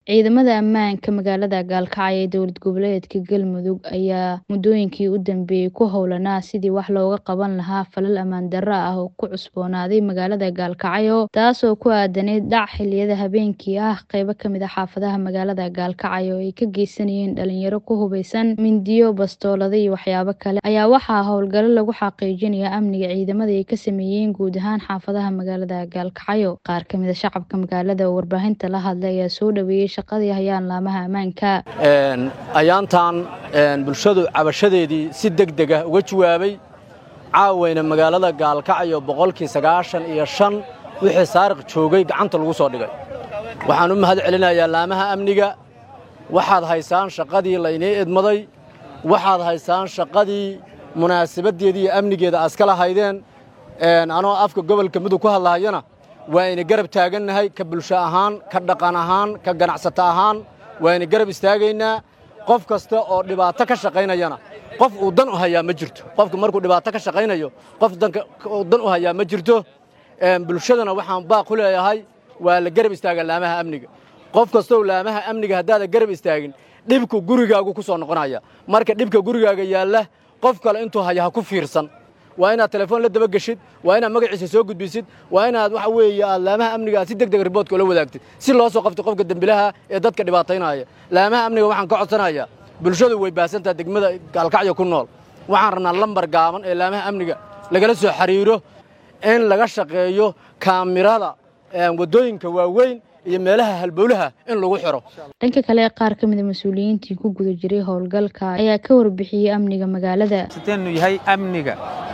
Ciidamada ammaanka magaalada Gaalkacyo ee dowlad goboleedka Galmudug ayaa muddooyinkii u dambeeyay ku howlanaa sidii wax looga qaban lahaa falal ammaan darro ah oo ku cusboonaaday magaalada Gaalkacyo taasoo ku aadanayd dhac xilliyada habeenkii ah qaybo ka mid ah xaafadaha magaalada Gaalkacyo oo ay ka geysanayeen dhalinyaro ku hubeysan mindiyo bastoolado iyo waxyaabo kale ayaa waxaa howlgallo lagu xaqiijinayaa amniga ciidamada ay ka sameeyeen guud ahaan xaafadaha magaalada Gaalkacyo qaar ka mid ah shacabka magaalada oo warbaahinta la hadlay ayaa soo dhaweeyay shaqadii hayaan laamaha ammaanka ayaantan bulshadu cabashadeedii si degdeg ah uga jawaabay caawayna magaalada gaalkacyo boqolkii sagaashan iyo shan wixii saariq joogay gacanta lagu soo dhigay waxaan u mahad celinayaa laamaha amniga waxaad haysaan shaqadii laynii idmaday waxaad haysaan shaqadii munaasabaddeedii iyo amnigeeda aska lahaydeen anoo afka gobolka mudug ku hadlahayana waa ayna garab taagannahay ka bulsho ahaan ka dhaqan ahaan ka ganacsato ahaan waa ayna garab istaagaynaa qof kasta oo dhibaato ka shaqaynayana qof uu dan u hayaa ma jirto qofka markuu dhibaato ka shaqaynayo qof uu dan u hayaa ma jirto bulshadana waxaan baaq ku leeyahay waa la garab istaaga laamaha amniga qof kastow laamaha amniga haddaada garab istaagin dhibku gurigaagu ku soo noqonaya marka dhibka gurigaaga yaalla qof kale intuu haya ha ku fiirsan waa inaad telefoon la daba geshid waa inaad magaciisa soo gudbisid waa inaad waxa weeye aad laamaha amniga aad si deg deg riboodka ula wadaagtid si loo soo qabto qofka dembilaha ee dadka dhibaataynaya laamaha amniga waxaan ka codsanayaa bulshadu way baasantaha degmada gaalkacyo ku nool waxaan rabnaa lambar gaaban ee laamaha amniga lagala soo xiriiro in laga shaqeeyo kaamirada waddooyinka waaweyn iyo meelaha halbowlaha in lagu xiro dhanka kale qaar ka mida mas-uuliyiintii ku guda jiray howlgalka ayaa ka warbixiyey amniga magaalada sideenu yahay amniga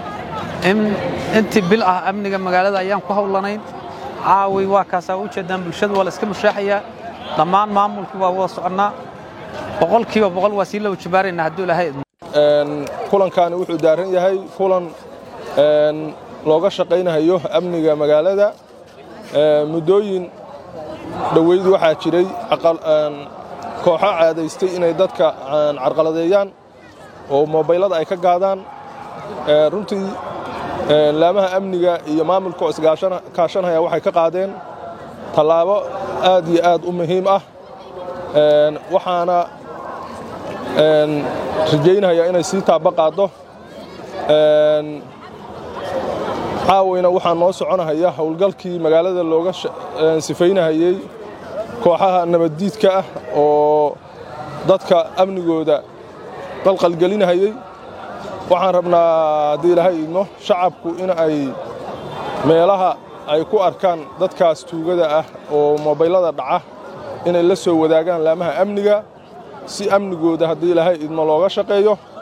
intii bil ah amniga magaalada ayaan ku howlanayn caawi waa kaasaa u jeedaan bulshadu waa la iska mushaaxayaa dhammaan maamulkii waa wada soconnaa boqolkiiba boqol waa sii low jabaaraynaa hadduu ilaahay idmo kulankaani wuxuu daaran yahay kulan looga shaqaynayo amniga magaalada muddooyin dhoweyd waxaa jiray kooxo caadaystay inay dadka carqaladeeyaan oo mobaylada ay ka gaadaan runtii laamaha amniga iyo maamulka oo iskaashanhaya waxay ka qaadeen tallaabo aad iyo aad u muhiim ah waxaana rajaynayaa inay sii taaba qaaddo caawayna waxaa noo soconahaya howlgalkii magaalada looga sifaynahayey kooxaha nabaddiidka ah oo dadka amnigooda dalqalgelinahayey waxaan rabnaa haddii ilaahay idmo shacabku in ay meelaha ay ku arkaan dadkaas tuugada ah oo mobaylada dhaca inay la soo wadaagaan laamaha amniga si amnigooda haddii ilaahay idmo looga shaqeeyo